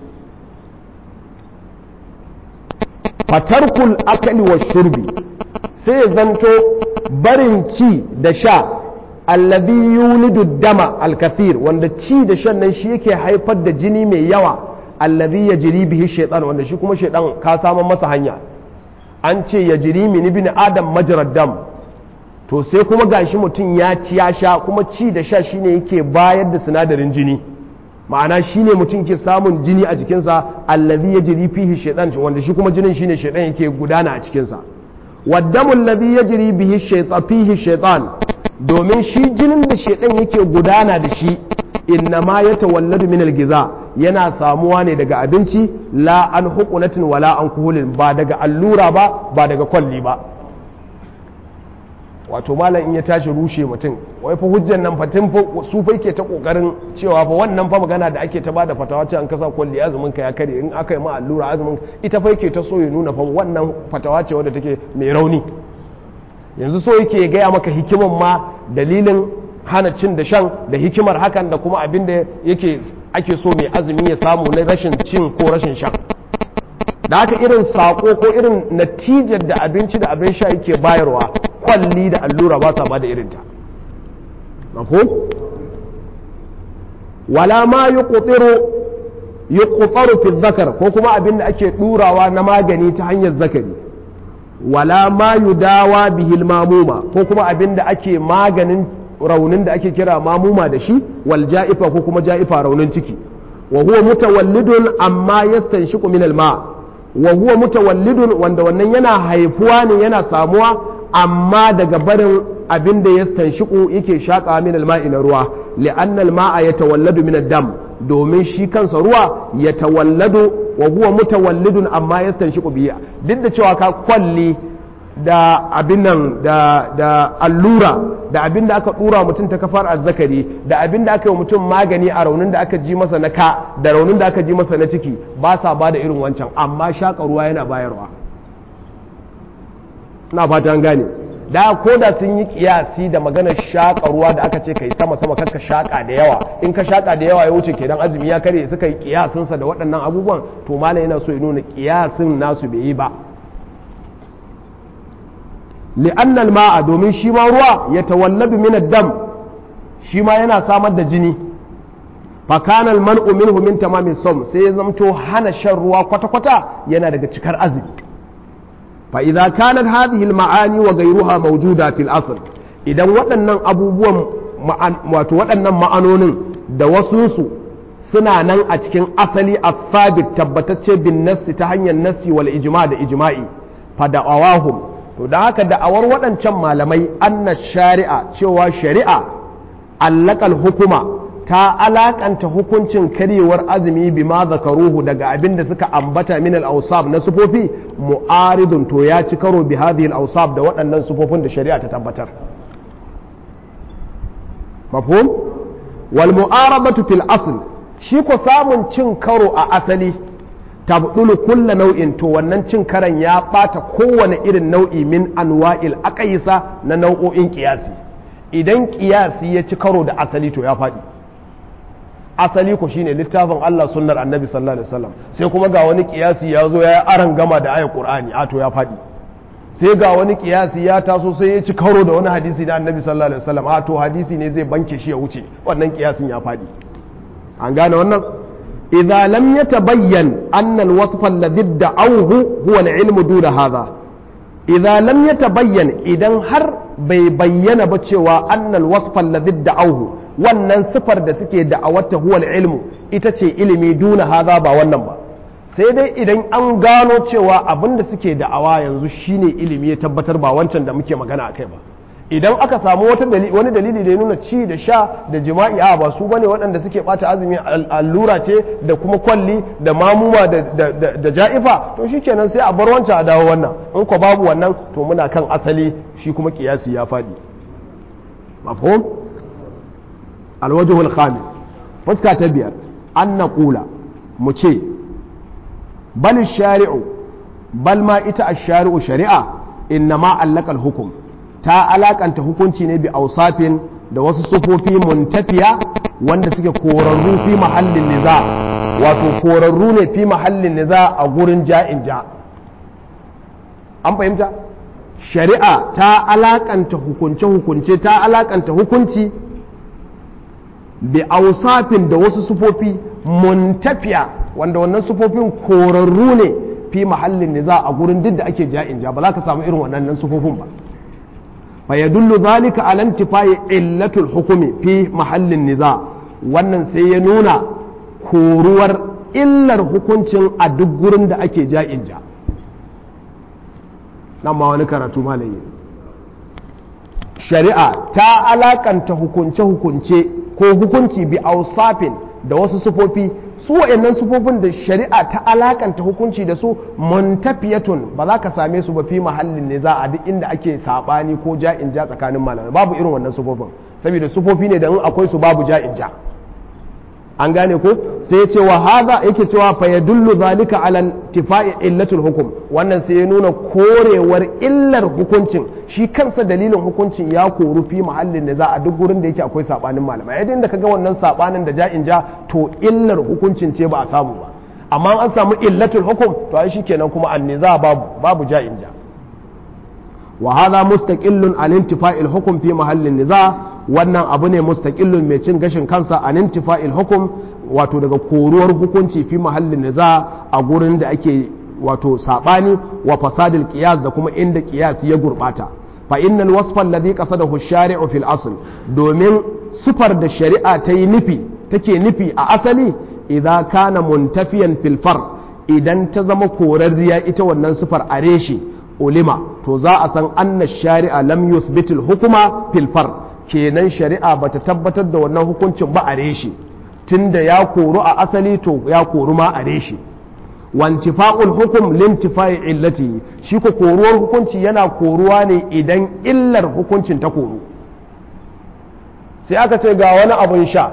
fatarkul akali wa shurbi sai zanto barin ci da sha allazi yulidu dama alkathir wanda ci da shan nan shi yake haifar da jini mai yawa allazi ya jiri bihi shaitan wanda shi kuma shaitan ka samun masa hanya an ce ya jiri min ibn adam majrad dam to sai kuma gashi mutum ya ci ya sha kuma ci da sha shine yake bayar da sinadarin jini ma'ana shine mutum ke samun jini a jikinsa allazi ya jiri fihi shaitan wanda shi kuma jinin shine shaitan yake gudana a cikinsa waddamu allazi ya jiri bihi shaitan fihi shaitan domin shi jinin da shaitan yake gudana da shi innama ya tawalladu min algiza yana samuwa ne daga abinci la an hukunatin wala an kuhulin ba daga allura ba ba daga kwalli ba wato malam in ya tashi rushe mutum wai fa hujjan nan fatin su fa ke ta kokarin cewa fa wannan fa magana da ake ta bada fatawa ce an kasa kwalli azumin ka ya kare in aka yi ma allura azumin ita fa yake ta so ya nuna fa wannan fatawa ce wadda take mai rauni yanzu so yake gaya maka hikiman ma dalilin hana cin da shan da hikimar hakan da kuma abin da yake ake so mai azumi ya samu na rashin cin ko rashin shan da haka irin sako ko irin natijar da abinci da abin sha yake bayarwa kwalli da allura ba sa ba da irinta mafo wala ma yi ƙutsaro fi zakar ko kuma abin da ake ɗurawa na magani ta hanyar zakari wala ma dawa bihil mamuma ko kuma abin da ake maganin raunin da ake kira mamuma da shi wal ja'ifa ko kuma ja'ifa raunin ciki wa huwa mutawallidun amma yastanshiqu min al ma wa huwa mutawallidun wanda wannan yana haifuwa ne yana samuwa amma daga barin abin da yastanshiqu yake shaka min al ma'i na ruwa li'anna al ma'a yatawalladu min ad-dam domin shi kansa ruwa yatawalladu wa huwa mutawallidun amma yastanshiqu biya duk da cewa ka kwalli da abin nan da, da allura da abin da aka dura mutum ta kafar azzakari da abin da aka yi mutum magani a raunin da aka ji masa na ka da raunin da aka ji masa na ciki ba sa ba da irin wancan amma shaƙa ruwa yana bayarwa na fata an gane da ko da sun yi kiyasi da maganar shaƙa ruwa da aka ce kai sama sama kakka shaƙa da yawa in ka shaƙa da yawa ya wuce kenan azumi ya kare suka yi kiyasinsa da waɗannan abubuwan to malam yana so ya nuna kiyasin nasu bai yi ba li'annal ma'a domin shi ma ruwa ya tawalladu min dam shi ma yana samar da jini fakana alman'u minhu min tamamin som sai ya zamto hana shan ruwa kwata-kwata yana daga cikar azumi fa idza kanat hadhihi almaani wa ghayruha mawjuda fil asl idan waɗannan abubuwan wato waɗannan ma'anonin da wasunsu suna nan a cikin asali a sabit tabbatacce bin nassi ta hanyar nassi wal ijma da ijma'i fa da'awahum to da haka da'awar waɗancan malamai anna shari'a cewa shari'a allakal hukuma ta alakanta hukuncin karyewar azumi bima zakaruhu daga abin da suka ambata min al-awsab na sufofi mu'aridun to ya ci karo bi hadhihi al-awsab da waɗannan sufofin da shari'a ta tabbatar mafhum wal mu'arabatu fil asl shi ko samun cin karo a asali tabdulu kulla nau'in to wannan cin karan ya bata kowane irin nau'i min anwa'il aqaisa na nau'o'in kiyasi idan kiyasi ya ci karo da asali to ya faɗi asali ko shine littafin Allah sunnar annabi sallallahu alaihi wasallam sai kuma ga wani kiyasi ya zo ya aran gama da ayat qur'ani a to ya faɗi sai ga wani kiyasi ya taso sai ya ci karo da wani hadisi da annabi sallallahu alaihi wasallam a to hadisi ne zai banke shi ya wuce wannan kiyasin ya faɗi an gane wannan idza lam yatabayyan anna alwasf alladhi da'awhu huwa alilm duna hadha idza lam yatabayyan idan har bai bayyana ba cewa anna alwasf alladhi da'awhu wannan sifar da suke da'awarta huwa alilm ita ce ilimi duna hadha ba wannan ba sai dai idan an gano cewa abin da suke da'awa yanzu shine ilimi ya tabbatar ba wancan da muke magana akai ba idan aka samu wani dalili da ya nuna ci da sha da jima'i a ba su bane waɗanda suke ɓata azumi allura ce da kuma kwalli da mamuma da ja'ifa to shi kenan sai a bar wancan a dawo wannan in ko babu wannan to muna kan asali shi kuma kiyasi ya faɗi mafhum alwajhul khamis fuska ta biyar an naqula mu ce bal shari'u bal ma ita ash-shari'u shari'a innama allaka al-hukm ta alakanta hukunci ne bi ausafin da wasu sufofi muntafiya wanda suke korarru fi mahallin niza wato korarru ne fi mahallin niza a gurin ja'in ja an fahimta shari'a ta alakanta hukunce-hukunce ta alakanta hukunci bi ausafin da wasu sufofi muntafiya wanda wannan sufofin korarru ne fi mahallin niza a gurin duk da ake ja'in ja ba za ka samu irin wannan sufofin ba فيدل ذلك على انتفاء علة الحكم في محل النزاع wannan sai ya nuna koruwar illar hukuncin a duk gurin da ake ja'in ja nan ma wani karatu malayi shari'a ta alakanta hukunce-hukunce ko hukunci bi ausafin da wasu sufofi su wa'annan sufofin da shari'a ta alakanta hukunci da su muntafiyatun ba za ka same su ba fi mahallin ne za a duk inda ake sabani ko ja'in ja tsakanin malamai babu irin wannan sufofin saboda sufofi ne da in akwai su babu ja'in ja an gane ko sai ce wa hadha yake cewa fa yadullu zalika ala tifai illatul hukum wannan sai ya nuna korewar illar hukuncin shi kansa dalilin hukuncin ya koru fi mahallin da za a duk gurin da yake akwai sabanin malamai yadda da kaga wannan sabanin da ja'in ja to illar hukuncin ce ba a samu ba amma an samu illatul hukum to ai shikenan kuma an niza babu babu ja'in ja wa hadha mustaqillun an intifa'il hukm fi mahallin niza wannan abu ne mustaqillun mai cin gashin kansa an intifa'il hukm wato daga koruwar hukunci fi mahallin niza a gurin da ake wato sabani wa fasadil qiyas da kuma inda qiyas ya gurbata fa innal wasfa alladhi qasadahu ash-shari'u fil asl domin sifar da shari'a ta yi nufi take nufi a asali idza kana muntafiyan fil far idan ta zama korarriya ita wannan sifar a reshe ulima to za a san anna shari'a lam yuthbitul hukuma fil far kenan shari'a bata tabbatar da wannan hukuncin ba a reshe tunda ya koru a asali to ya koru ma a reshe wantifa'ul hukum lintifa'i illati shi ko koruwar hukunci yana koruwa ne idan illar hukuncin ta koru sai aka ce ga wani abun sha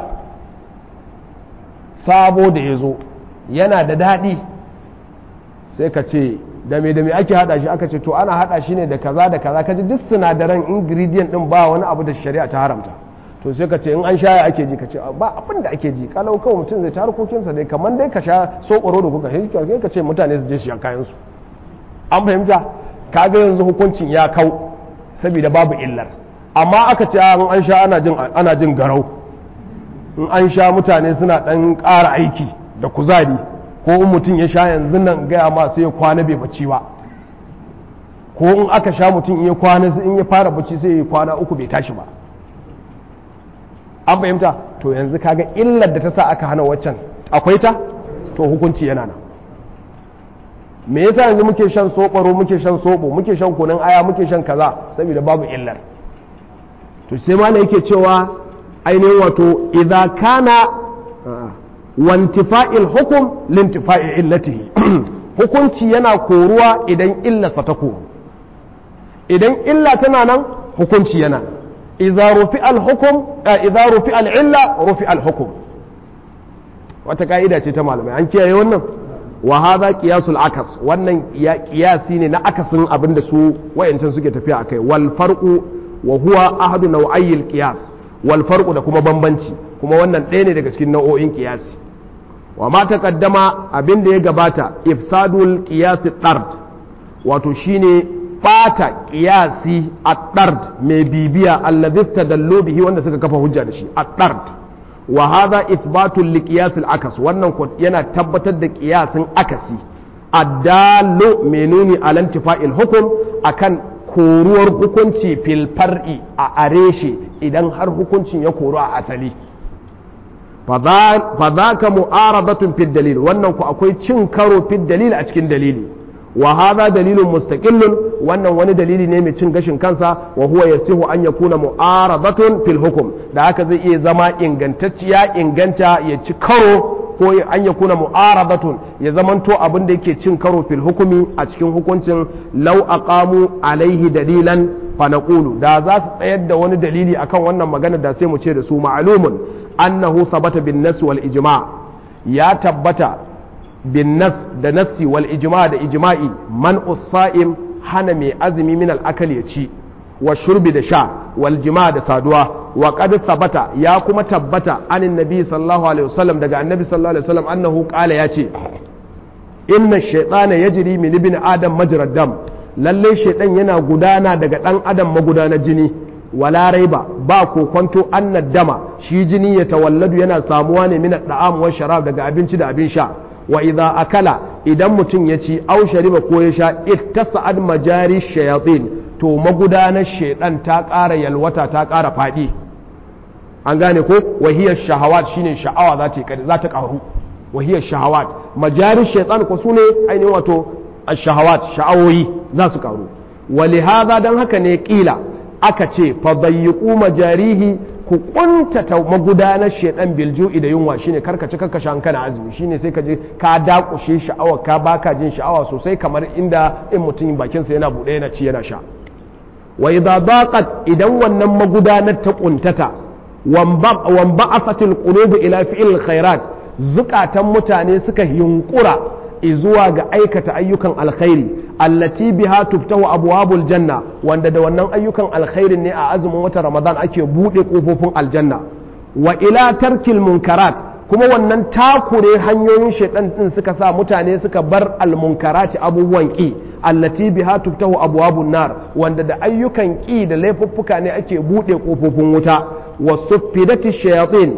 sabo da ya zo yana da daɗi sai ka ce da me da me ake hada shi aka ce to ana hada shi ne da kaza da kaza kaji duk sinadaran ingredient din ba wani abu da shari'a ta haramta to sai ka ce in an shaya ake ji ka ce ba abin da ake ji kalau kawai mutum zai ta harkokinsa dai kamar dai ka sha sokoro da kuka shi ka ce mutane su je shi kayan su an fahimta kaga yanzu hukuncin ya kau saboda babu illar amma aka ce an an sha ana jin ana jin garau in an sha mutane suna dan ƙara aiki da kuzari ko in mutum ya sha yanzu nan gaya ma sai ya kwana bai bacci ba ko in aka sha mutum in ya kwana in ya fara bacci sai ya kwana uku bai tashi ba an fahimta to yanzu kaga illar da ta sa aka hana waccan akwai ta to hukunci yana nan me yasa yanzu muke shan sobaro muke shan sobo muke shan kunun aya muke shan kaza saboda babu illar to sai ma yake cewa ainihin wato idza kana wantifa'il hukum lintifa'i illatihi hukunci yana koruwa idan illarsa ta koru idan illa tana nan hukunci yana idza rufi al-hukum idza rufi al-illa rufi al-hukum wata ka'ida ce ta malamai an kiyaye wannan wa hadha qiyasul akas wannan ya qiyasi ne na akasin abin da su wayancan suke tafiya akai wal farqu wa huwa ahadu naw'ayil qiyas wal farqu da kuma bambanci kuma wannan ɗaya ne daga cikin nau'o'in qiyasi wa ma taqaddama abin da ya gabata ifsadul qiyasi tard wato shine bata qiyasi at-tard mai bibiya alladhi istadallu bihi wanda suka kafa hujja da shi at-tard wa hadha ithbatul liqiyas al-akas wannan yana tabbatar da qiyasin akasi addalu menuni ala intifa'il hukum akan koruwar hukunci fil far'i a areshe idan har hukuncin ya koru a asali fa ka mu'aradatun fid dalil wannan ku akwai cin karo fid dalil a cikin dalili wa hadha dalilun mustaqillun wannan wani dalili ne mai cin gashin kansa wa huwa yasihu an yakuna mu'aradatun fil hukm da haka zai iya zama ingantacciya inganta ya ci karo ko an yakuna mu'aradatun ya zamanto abin da yake cin karo fil hukumi a cikin hukuncin law aqamu alaihi dalilan fa naqulu da za su tsayar da wani dalili akan wannan magana da sai mu ce da su ma'lumun annahu thabata bin nas wal ijma ya tabbata bin nas da nassi wal ijma da ijma'i man usaim hana mai azumi min al akali ya ci wa shurbi da sha wal jima da saduwa wa qad thabata ya kuma tabbata anin nabi sallallahu alaihi wasallam daga annabi sallallahu alaihi wasallam annahu qala ya ce inna shaytana yajri min ibn adam majrad dam lalle shaytan yana gudana daga dan adam magudanar jini wala raiba ba kokonto annad dama shi jini ya tawalladu yana samuwa ne min da'am wa sharab daga abinci da abin sha wa idza akala idan mutum ya ci au shariba ko ya sha ittasa'ad majari shayatin to magudanar shaidan ta ƙara yalwata ta ƙara faɗi an gane ko wahiyar shahawat shine sha'awa za ta za ta ƙaru wahiyar shahawat majari shaitan ko sune ainihin wato shahawat sha'awoyi za su ƙaru walihaza dan haka ne kila aka ce fa dayyiqu majarihi ku kuntata magudanar shaidan bilju'i da yunwa shine karkace karkashe an kana azumi shine sai ka je ka dakushe sha'awa ka baka jin sha'awa sosai kamar inda in mutum bakinsa yana buɗe yana ci yana sha wa idza daqat idan wannan magudanar ta kuntata wan ba'afatil qulub ila fi'il khairat zukatan mutane suka yunkura zuwa ga aikata ayyukan alkhairi allati biha tuftahu abwabul janna wanda da wannan ayyukan alkhairin ne a azumin watan ramadan ake bude kofofin aljanna wa ila tarkil munkarat kuma wannan takure hanyoyin shaitan din suka sa mutane suka bar almunkarati abubuwan ki allati biha tuftahu abwabun nar wanda da ayyukan ki da laifuffuka ne ake bude kofofin wuta wasuffidati shayatin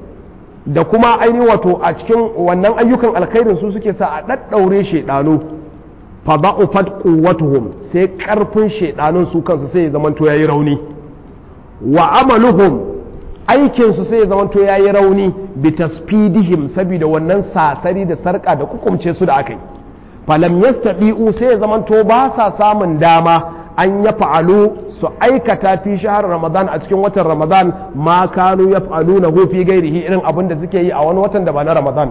da kuma aini wato a cikin wannan ayyukan alkhairin su suke sa a daddaure shaidanu fa da'ufat quwwatuhum sai karfin shaidanun su kansu sai ya zamanto yayi rauni wa amaluhum aikin su sai ya zamanto yayi rauni bi tasfidihim saboda wannan sasari da sarka da kukumce su da akai falam yastadi'u sai ya zamanto ba sa samun dama an ya fa'alu su aikata fi shahar ramadan a cikin watan ramadan ma kanu ya fa'alu na fi gairihi irin abin da suke yi a wani watan da ba na ramadan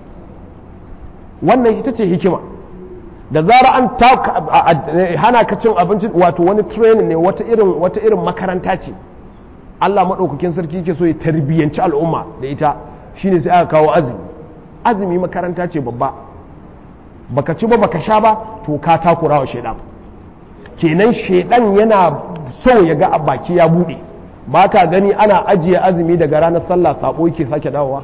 wannan ita ce hikima da zara an hana ka cin abinci wato wani training ne wata irin wata irin makaranta ce Allah maɗaukakin sarki ke so ya tarbiyyanci al'umma da ita shine sai aka kawo azumi azumi makaranta ce babba baka ci ba baka sha ba to ka takura wa shaidan kenan shaidan yana so ya ga baki ya bude ba ka gani ana ajiye azumi daga ranar sallah sabo yake sake dawowa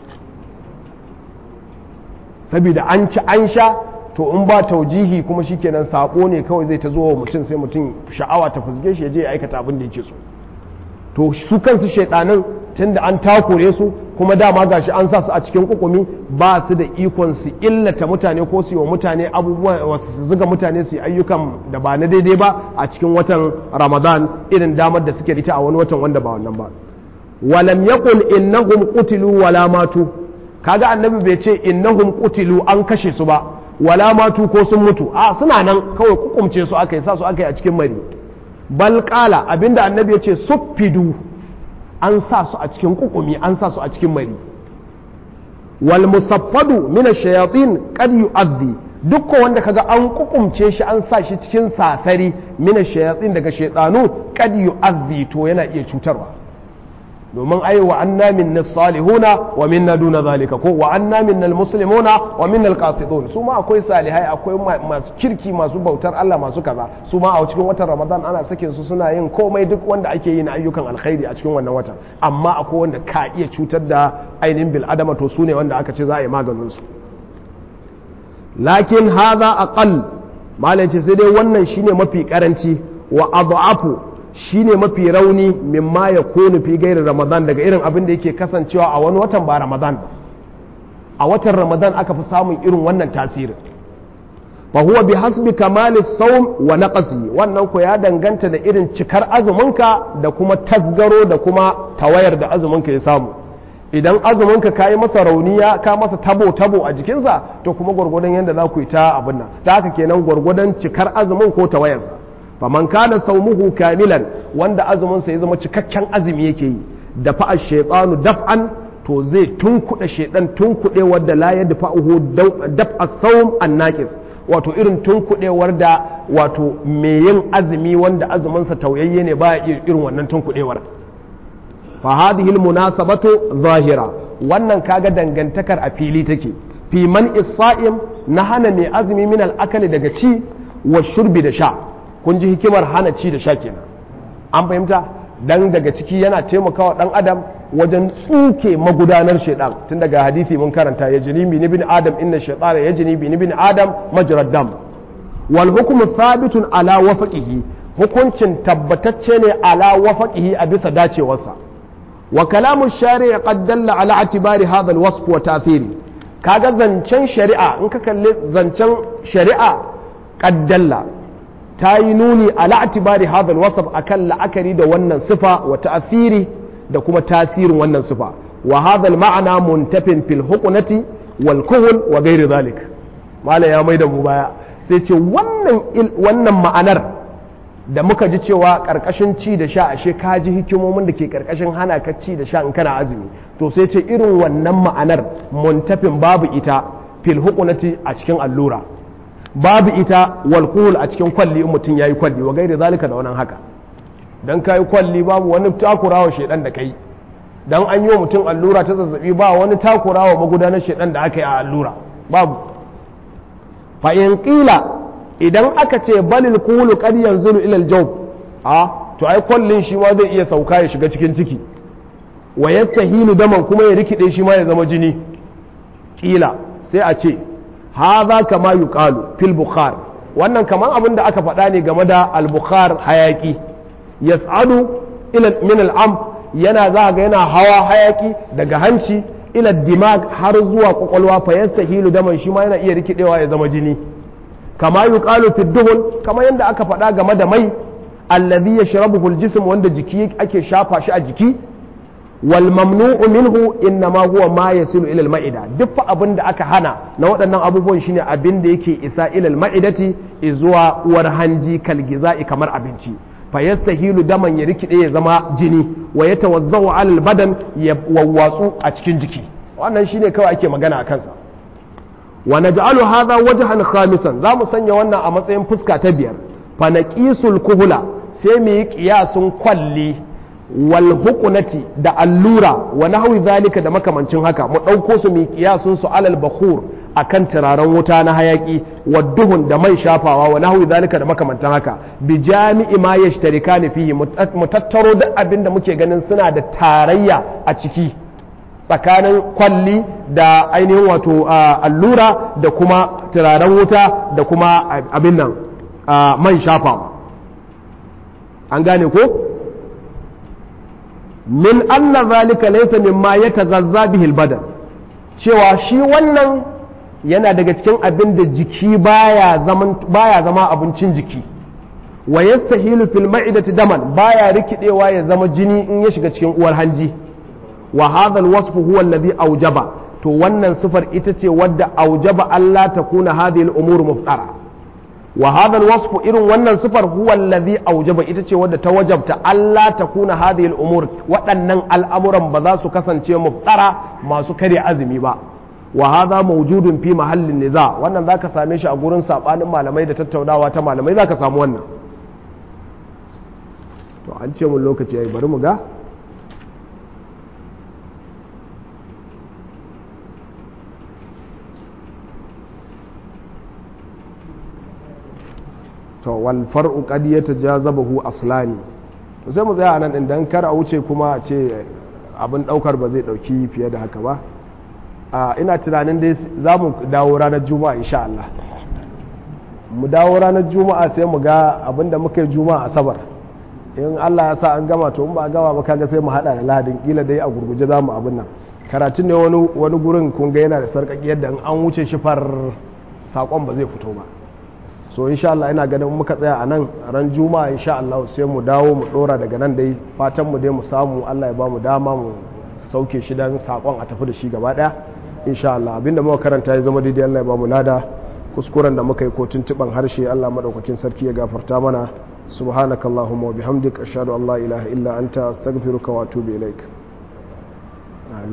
saboda an ci an sha to in ba taujihi kuma shikenan sabo ne kawai zai ta zo wa mutum sai mutum sha'awa ta fusge shi ya je ya aikata abin da yake so to su kansu shaidanin tunda an takure su kuma dama gashi an sa su a cikin kukumi ba su da ikon su illata mutane ko su yi wa mutane abubuwan wasu su zuga mutane su yi ayyukan da ba na daidai ba a cikin watan ramadan irin damar da suke rita a wani watan wanda ba wannan ba walam yaqul innahum qutilu wala matu kaga annabi bai ce innahum qutilu an kashe su ba wala matu ko sun mutu a suna nan kawai kukumce su aka yi sa su aka yi a cikin mari bal qala abinda annabi ya ce suffidu an sa su a cikin kukumi an sa su a cikin mari wal musaffadu min ash-shayatin qad yu'adhi duk wanda kaga an kukumce shi an sa shi cikin sasari min ash-shayatin daga shaytanu qad yu'adhi to yana iya cutarwa domin ai wa anna minna salihuna wa minna duna zalika ko wa anna minna almuslimuna wa minna alqasitun su ma akwai salihai akwai masu kirki masu bautar Allah masu kaza su ma a cikin watan Ramadan ana sakin su suna yin komai duk wanda ake yi na ayyukan alkhairi a cikin wannan watan amma akwai wanda ka iya cutar da ainihin bil adama to su ne wanda aka ce za a yi maganin su lakin hadha aqall malai ce sai dai wannan shine mafi karanci wa adhafu shine mafi rauni mimma ya kone fi gairin ramadan daga irin abin da yake kasancewa a wani watan ba ramadan ba a watan ramadan aka fi samun irin wannan tasirin fa huwa bi hasbi kamalis sawm wa naqsi wannan ko ya danganta da irin cikar azuminka da kuma tasgaro da kuma tawayar da azuminka ya samu idan azuminka ka yi masa rauniya ka masa tabo tabo a jikinsa to kuma gwargwadon yadda za ku yi ta abin nan ta haka kenan gwargwadon cikar azumin ko tawayarsa faman kana saumuhu kamilan wanda azuminsa ya zama cikakken azumi yake yi da fa'a shaytanu daf'an to zai tunkuɗe shaidan tunkuɗe wadda la ya dafa'uhu daf'a sawm annaqis wato irin tunkuɗewar da wato mai yin azumi wanda azuminsa tauyayye ne ba irin wannan tunkuɗewar fa hadhihi almunasabatu zahira wannan kaga dangantakar a fili take fi man isa'im na hana mai azumi min al'akali daga ci wa shurbi da sha kun ji hikimar hana ci da sha kenan an fahimta dan daga ciki yana taimakawa dan adam wajen tsuke magudanar shaidan tun daga hadisi mun karanta ya jini bi bin adam inna shaytana ya jini bi bin adam majrad dam wal hukmu thabitun ala wafaqihi hukuncin tabbatacce ne ala wafaqihi a bisa dacewarsa wa kalamu shari'a qad dalla ala atibari hadha alwasf wa ta'thiri kaga zancen shari'a in ka kalli zancen shari'a qad dalla ta yi nuni ala atibari hadha alwasf akan la'akari da wannan sifa wa ta'thiri da kuma tasirin wannan sifa wa hadha alma'na muntafin fil hukunati wal kuhul wa ghairi zalik mala ya mai da mu baya sai ce wannan wannan ma'anar da muka ji cewa karkashin ci da sha ashe ka ji hikimomin da ke karkashin hana ka ci da sha in kana azumi to sai ce irin wannan ma'anar muntafin babu ita fil hukunati a cikin allura babu ita wal kuhul a cikin kwalli in mutum yayi kwalli wa gairi zalika da wannan haka dan kayi kwalli babu wani takurawa shedan da kai dan an yi wa mutum allura ta zazzabi ba wani takurawa magudanar shedan da aka yi a allura babu fa in qila idan aka ce balil kulu qad yanzuru ila al a to ai kwallin shi ma zai iya sauka ya shiga cikin ciki wa yastahilu daman kuma ya rikide shi ma ya zama jini kila sai a ce hadha kama yuqalu fil bukhar wannan kaman abin da aka faɗa ne game da al-bukhar hayaki yas'adu ila min al-amp yana za ga yana hawa hayaki daga hanci ila dimag har zuwa kwakwalwa fa yastahilu daman shi ma yana iya rikidewa ya zama jini kama yuqalu fi duhun kama yanda aka faɗa game da mai alladhi yashrabuhu al-jism wanda jiki ake shafa shi a jiki wal mamnu'u minhu innama huwa ma yasilu ila al-ma'ida duk fa abin da aka hana na waɗannan abubuwan shine abin da yake isa ila al-ma'idati zuwa uwar hanji kalgiza'i kamar abinci fa yastahilu daman ya rikide ya zama jini wa yatawazzau ala al-badan ya wawwatsu a cikin jiki wannan shine kawai ake magana a kansa wa naj'alu hadha wajhan khamisan za mu sanya wannan a matsayin fuska ta biyar fa naqisul kuhula sai mu yi qiyasun kwalli wal hukunati da allura wa nahwi zalika da makamancin haka mu ɗauko su mu kiyasun su alal bakhur akan turaren wuta na hayaki wa duhun da mai shafawa wa nahwi zalika da makamantan haka bi jami'i ma yashtarikani fihi mu tattaro duk abin da muke ganin suna da tarayya a ciki tsakanin kwalli da ainihin wato allura da kuma turaren wuta da kuma abin nan man shafawa an gane ko min anna zalika laysa mimma yataghazza bihi albadan cewa shi wannan yana daga cikin abin da jiki baya zaman baya zama abincin jiki wa yastahilu fil ma'idati daman baya rikidewa ya zama jini in ya shiga cikin uwar hanji wa hadha alwasf huwa alladhi awjaba to wannan sifar ita ce wadda aujaba Allah ta kuna hadhihi al-umur muftara wa hadha al-wasf irin wannan sifar huwa alladhi aujaba ita ce wadda ta wajabta Allah ta kuna hadhihi al-umur waɗannan al'amuran ba za su kasance muftara masu kare azumi ba wa hadha mawjudun fi mahallin niza wannan zaka same shi a gurin sabanin malamai da tattaunawa ta malamai zaka samu wannan to an ce mun lokaci yayi bari mu ga to wal far'u qad yatajazabahu aslani to sai mu tsaya anan din dan kar a wuce kuma a ce abin daukar ba zai dauki fiye da haka ba a ina tunanin dai za mu dawo ranar juma'a insha Allah mu dawo ranar juma'a sai mu ga abin da muka yi juma'a asabar in Allah ya sa an gama to in ba a gama ba kaga sai mu hada da lahadin kila dai a gurguje za mu abin nan karatun ne wani wani gurin kun ga yana da sarkaki yadda in an wuce shi far sakon ba zai fito ba so insha Allah ina ganin muka tsaya a nan ran juma'a insha Allah sai mu dawo mu dora daga nan dai fatan mu dai mu samu Allah ya ba mu dama mu sauke shi dan sakon a tafi da shi gaba daya insha Allah abinda muka karanta ya zama daidai Allah ya ba mu lada kuskuren da muka yi ko tuntuban harshe Allah madaukakin sarki ya gafarta mana subhanakallahumma wa bihamdika ashhadu an la ilaha illa anta astaghfiruka wa atubu ilaik